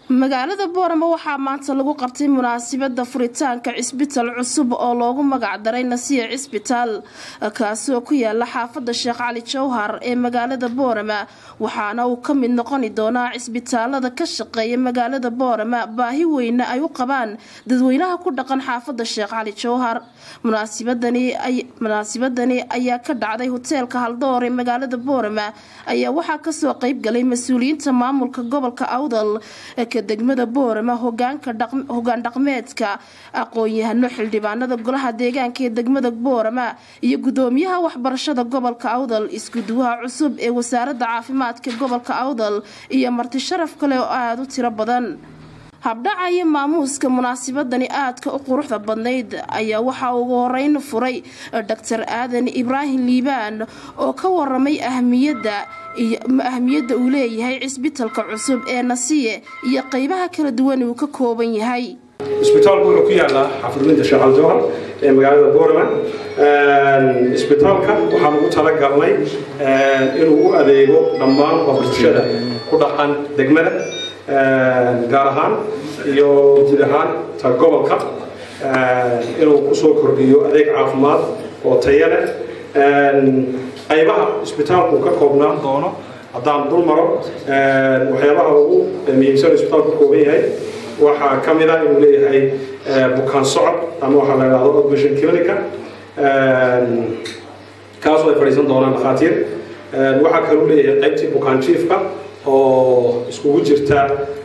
magaalada boorama waxaa maanta lagu qabtay munaasabada furitaanka cisbitaal cusub oo loogu magac daray nasiya cisbitaal kaasi oo ku yaala xaafada sheekh cali jowhar ee magaalada boorama waxaana uu ka mid noqoni doonaa cisbitaalada ka shaqeeya magaalada boorama baahi weyne ay u qabaan dadweynaha ku dhaqan xaafada sheekh cali jowhar munaasibadani ayaa ka dhacday hoteelka haldoor ee magaalada boorama ayaa waxaa kasoo qeybgalay mas-uuliyiinta maamulka gobolka awdal degmada boorama hogaan dhaqmeedka aqoon-yahano xildhibaanada golaha deegaanka ee degmada boorama iyo gudoomiyaha waxbarashada gobolka awdal iskuduwaha cusub ee wasaarada caafimaadka gobolka awdal iyo marti sharaf kale oo aada u tiro badan habdhaca iyo maamuuska munaasabadani aadka u quruxda badnayd ayaa waxaa ugu horeyn furay doctor aadan ibraahim liibaan oo ka waramay ahmiyadda ahmiyadda uu leeyahay cisbitalka cusub ee nasiye iyo qeybaha kala duwan uu ka kooban yahay isbitaalku wuxuu ku yaalaa xafurminta sheekh aljowhar ee magaalada boorama isbitaalka waxaan ugu talagalnay inuu u adeego dhammaan bulshada ku dhaqan degmada gaar ahaan iyo guud ahaan ta gobolka inuu kusoo kordhiyo adeeg caafimaad oo taya leh qaybaha isbitaalku ka koobnaan doono haddaan dul maro waxyaabaha ugu muhiimsan isbitaalku ka kooban yahay waxaa ka mid ah inuu leeyahay bukaan socod ama waxaa la idhahdo outpatient clinica kaasoo ay fadhiisan doonaan dhakhaatiir waxaa kaluu leeyahay qaybtii bukaan jiifka oo iskugu jirta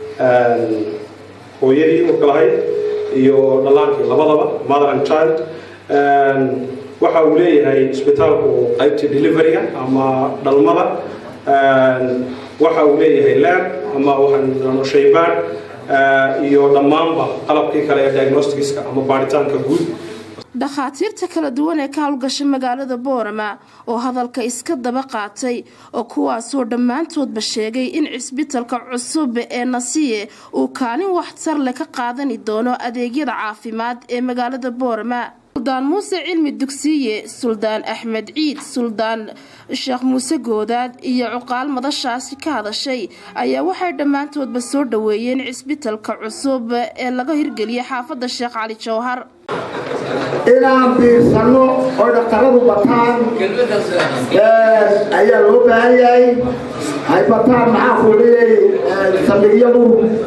hooyadii urka lahayd iyo dhallaankii labadaba mother and child waxa uu leeyahay isbitaalku qaybtii deliveryga ama dhalmada waxa uu leeyahay lab ama waxaan shaybaan iyo dhammaanba qalabkii kale ee diagnosticska ama baaritaanka guud dhakhaatiirta kala duwan ee ka howlgasha magaalada boorama oo hadalka iska daba qaatay oo kuwaasoo dhammaantoodba sheegay in cisbitalka cusub ee nasiye uu kaalin waxtar leh ka qaadani doono adeegyada caafimaad ee magaalada boorama suldaan muuse cilmi dugsiye suldaan axmed ciid suldaan sheekh muuse goodaad iyo cuqaal madashaasi ka hadashay ayaa waxay dhammaantoodba soo dhoweeyeen cisbitalka cusub ee laga hirgeliyay xaafada sheekh cali jowhar inaan biirsanno oo dhaqtaradu bataan ayaa loo baahan yahay hay bataan maxaa kuuliyay saldhigyadu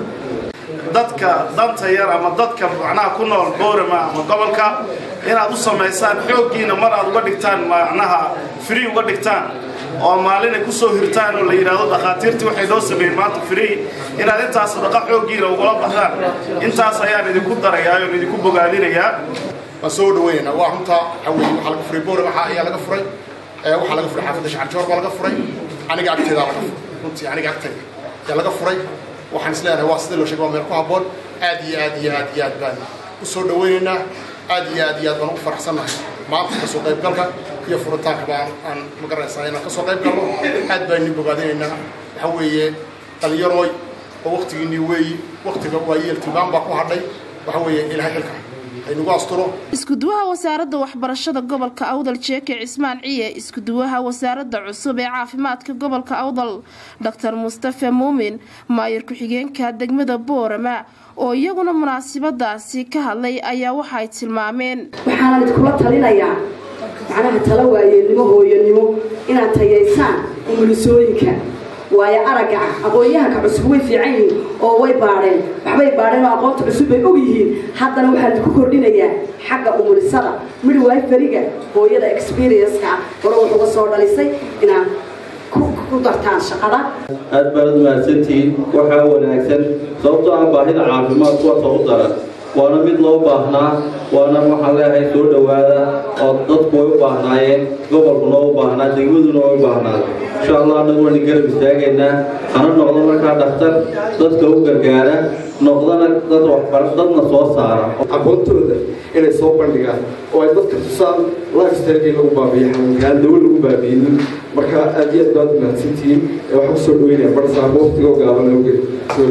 dadka danta yar ama dadka macnaha ku nool boorama ama gobolka inaad u samaysaan xooggiina mar aad uga dhigtaan macnaha free uga dhigtaan oo maalinay ku soo hirtaan oo la yidhaahdo dhakhaatiirtii waxay noo sameeyeen maanta free inaad intaas sadaqa xooggiina ugula baxdaan intaas ayaan idinku darayaa oon idinku bogaadinayaa waan soo dhaweynayna waa runta waxaa weeye waxaa laga furay boorama waxaa ayaa laga furay waxaa laga furay xaafadda shacarjoor baa laga furay aniga agteedaa laga furay runtii aniga agtayda ayaa laga furay waxaan is leenahay waa sidii loo sheegay waa meel ku habboon aad iyo aad iyo aad iyo aad baan u soo dhawaynaynaa aad iyo aad iyo aad baan ugu faraxsannahay maanta kasoo qaybgalka iyo furitaanka baan aan magaranaysaa inaan kasoo qayb galno aad baan idin bogaadinaynaa waxaa weeye dhallinyarooy oo waktigiinii weeyi waktiga waa yeel tilmaan baa ku hadhay waxaa weeye ilaahay xilka iskuduwaha wasaaradda waxbarashada gobolka awdal jeeke cismaan ciye iskuduwaha wasaaradda cusub ee caafimaadka gobolka awdal doctor mustafe muumin maayir ku-xigeenka degmada boorama oo iyaguna munaasabadaasi ka hadlay ayaa waxaay tilmaameen waxaana idinkula talinayaa macnaha tala waayeelnimo hooyanimo inaad tayaysaan umulisooyinka waayo aragga ah aqoon-yahanka cusub way fiican yihiin oo way baadheen waxbay baadheen oo aqoonta cusub bay og yihiin haddana waxaan idinku kordhinayaa xagga umulisada midwiferiga hooyada experienska hore wax uga soo dhalisay inaad ku dartaan shaqada aad baanad mahadsantihiin waxaa wanaagsan sababtoo ah baahida caafimaad kuwaasoo u daran waana mid loo baahnaa waana waxaan leeyahay soo dhowaada oo dadku way u baahnaayeen gobolkuna u baahnaa degmaduna way u baahnaa insha allah annagu waynu garab istaagaynaa hana noqdo markaa dhakhtar dadka u gargaara noqdana dad waxbar dadna soo saara aqoontooda inay soo bandhigaan oo ay dadka tusaan lifestyle lagu baabiyo xanuunkaan dawo lagu baabiynin marka aad iyo aad baad mahadsantihiin waxaan kusoo dhaweynaya barsaabo waqtigoo gaaban awgeed soo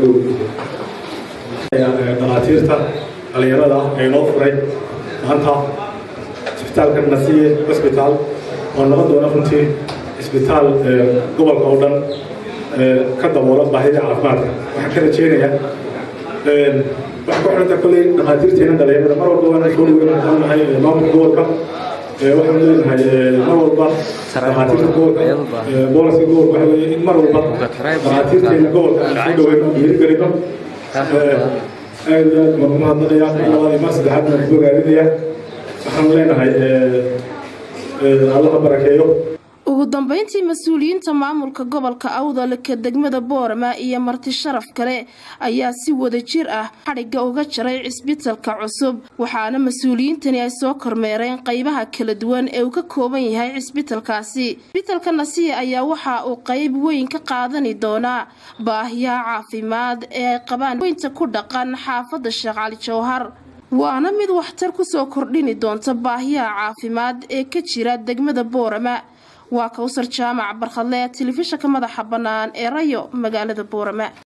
dhoweynaya dhakhaatiirta dhallinyarada ee noo furay maanta isbitaalka nasiye hosbitaal oo noqon doona runtii isbitaal gobolka oo dhan ka daboola baahida caafimaadka waxaan ka rajeynayaa waxaa ku xidhanta kolley dhakhaatiirteena dhalinyarada mar walba waan soo dhaweyn waxaan nahay maamulka gobolka waxaan leenahay mar walba dhakhaatiirta gobolka booliska gobolka waxa weeye in mar walba dhakhaatiirteena gobolka aan soo dhaweyn oo dhiirigelino aad iyo aad baan umahadnaqayaa mar labaad iyo mar saddexaad baan ku bogaadinayaa waxaan leenahay allaha barakeeyo ugu dambeyntii mas-uuliyiinta maamulka gobolka awdal ka degmada boorama iyo marti sharaf kale ayaa si wada jir ah xadhigga uga jaray cisbitalka cusub waxaana mas-uuliyiintani ay soo kormeereen qeybaha kala duwan ee uu ka kooban yahay cisbitalkaasi cisbitalka nasiya ayaa waxa uu qeyb weyn ka qaadani doonaa baahiyaha caafimaad ee ay qabaan weynta ku dhaqan xaafadda sheekh cali jowhar waana mid waxtar kusoo kordhini doonta baahiyaha caafimaad ee ka jira degmada boorama waa kawsar jaamac barkhadle telefishanka madaxa bannaan ee rayo magaalada boorama